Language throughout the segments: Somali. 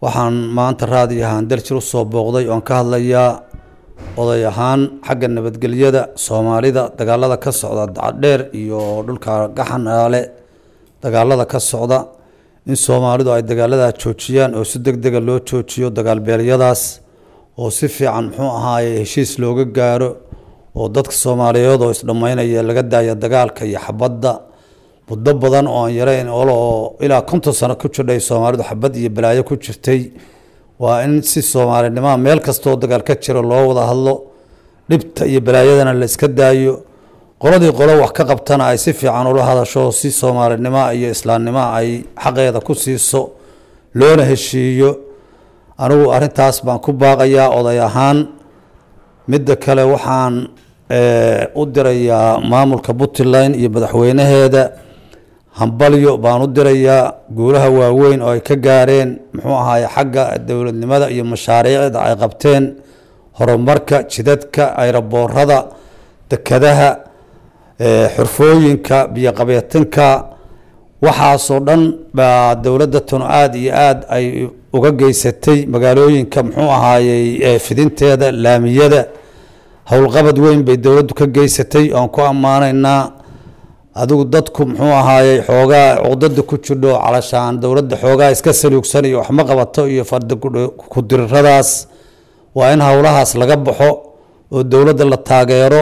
waxaan maanta raadi ahaan daljir usoo booqday oon ka hadlayaa oday ahaan xagga nabadgelyada soomaalida dagaalada ka socda dacadheer iyo dhulka gaxanaale dagaalada ka socda in soomaalidu ay dagaaladaa joojiyaan oo si deg dega loo joojiyo dagaalbeelyadaas oo si fiican muxuu ahaaye heshiis looga gaaro oo dadka soomaaliyeed oo isdhammaynaya laga daaya dagaalka iyo xabadda muddo badan oo aan yareyn oo ilaa konton sano ku jirdhay soomaalidu xabad iyo balaayo ku jirtay waa in si soomaalinimoa meel kastaoo dagaal ka jiro loo wada hadlo dhibta iyo balaayadana la iska daayo qoladii qolo wax ka qabtana ay si fiican ula hadasho si soomaalinimo iyo islaamnimo ay xaqeeda ku siiso loona heshiiyo anigu arintaas baan ku baaqayaa oday ahaan midda kale waxaan u dirayaa maamulka puntland iyo madaxweynaheeda hambalyo baan u dirayaa guulaha waaweyn oo ay ka gaareen muxuu ahaaye xagga dowladnimada iyo mashaariicda ay qabteen horumarka jidadka ayraboorada dekadaha xurfooyinka biyoqabeetinka waxaasoo dhan baa dowladda tanu aada iyo aada ay uga geysatay magaalooyinka muxuu ahaayey fidinteeda laamiyada howlqabad weyn bay dowladdu ka geysatay oan ku ammaanaynaa adigu dadku muxuu ahaayey xoogaa cuqdada ku jirdho calashaan dowladda xoogaa iska saluugsan iyo waxma qabato iyo fardakudiriradaas waa in howlahaas laga baxo oo dowladda la taageero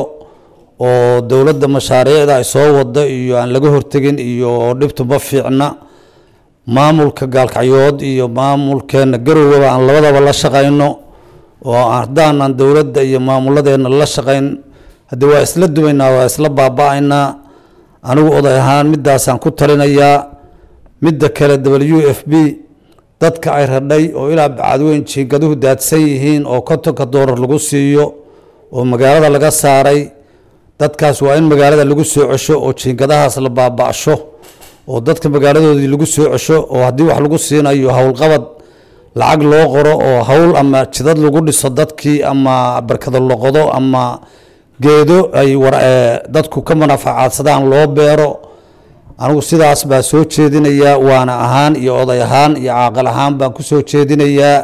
oo dowladda mashaariicda ay soo wado iyo aan laga hortegin iyo dhibtu ma fiicna maamulka gaalkacyood iyo maamulkeena garowaba aan labadaba la shaqayno oo haddaanan dowladda iyo maamuladeena la shaqayn haddii waa isla dumaynaa waa isla baaba-aynaa anigu oday ahaan midaasaan ku talinayaa midda kale w f b dadka ay radhay oo ilaa bacadweyn jiingaduhu daadsan yihiin oo kontonka doolar lagu siiyo oo magaalada laga saaray dadkaas waa in magaalada lagu soo cesho oo jiingadahaas la baaba-sho oo dadka magaaladoodii lagu soo cesho oo haddii wax lagu siinayo howlqabad lacag loo qoro oo howl ama jidad lagu dhiso dadkii ama barkado loqodo ama geedo ay dadku ka manafacaadsadaan loo beero anigu sidaas baa soo jeedinayaa waana ahaan iyo oday ahaan iyo caaqal ahaan baan ku soo jeedinayaa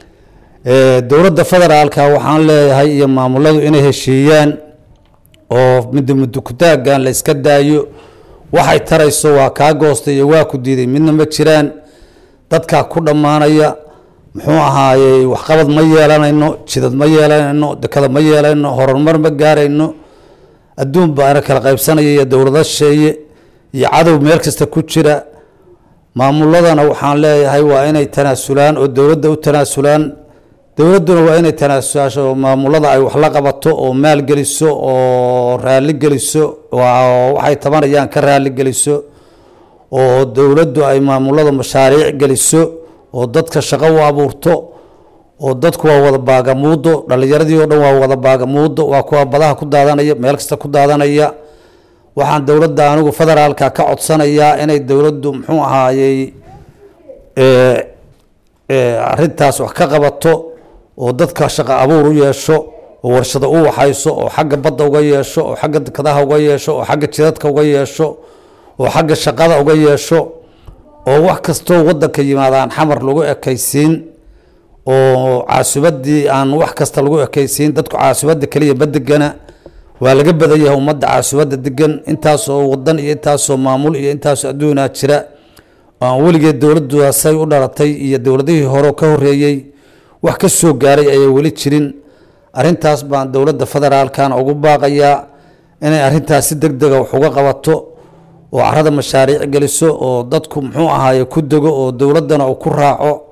dowladda federaalka waxaan leeyahay iyo maamuladu inay heshiiyaan oo midda mudukutaagan la iska daayo waxay tarayso waa kaa goostay iyo waa ku diiday midna ma jiraan dadkaa ku dhammaanaya muxuu ahaayey waxqabad ma yeelanayno jidad ma yeelanayno dekada ma yeelanayno horumar ma gaarayno adduun baana kala qaybsanaya iyo dowlado sheeye iyo cadow meel kasta ku jira maamuladana waxaan leeyahay waa inay tanaasulaan oo dowladda u tanaasulaan dowladduna waa inay tanaasulasho maamulada ay wax la qabato oo maal geliso oo raali geliso waxay tabanayaan ka raali geliso oo dowladdu ay maamulada mashaariic geliso oo dadka shaqo u abuurto oo dadku waa wada baagamuudo dhalinyaradii oo dhan waa wada baagamuudo waa kuwa badaha ku daadanaya meel kasta ku daadanaya waxaan dowladda anigu federaalka ka codsanayaa inay dowladdu muxuu ahaayey arintaas wax ka qabato oo dadka shaqo abuur u yeesho oo warshado u waxayso oo xagga badda uga yeesho oo xagga dekadaha uga yeesho oo xagga jidadka uga yeesho oo xagga shaqada uga yeesho oo wax kastoo wadanka yimaadaan xamar lagu ekaysiin oo caasubadii aan wax kasta lagu ekaysiin dadku caasubada keliya badegana waa laga badan yahay ummadda caasubada degan intaasoo wadan iyo intaasoo maamul iyo intaasoo adduunaa jira aan weligeed dowladdaasay u dhalatay iyo dowladihii hore ka horeeyey wax ka soo gaaray ayay weli jirin arintaas baan dowladda federaalkana ugu baaqayaa inay arintaas si deg dega wax uga qabato oo carada mashaariic geliso oo dadku muxuu ahaaye ku dego oo dowladdana uu ku raaco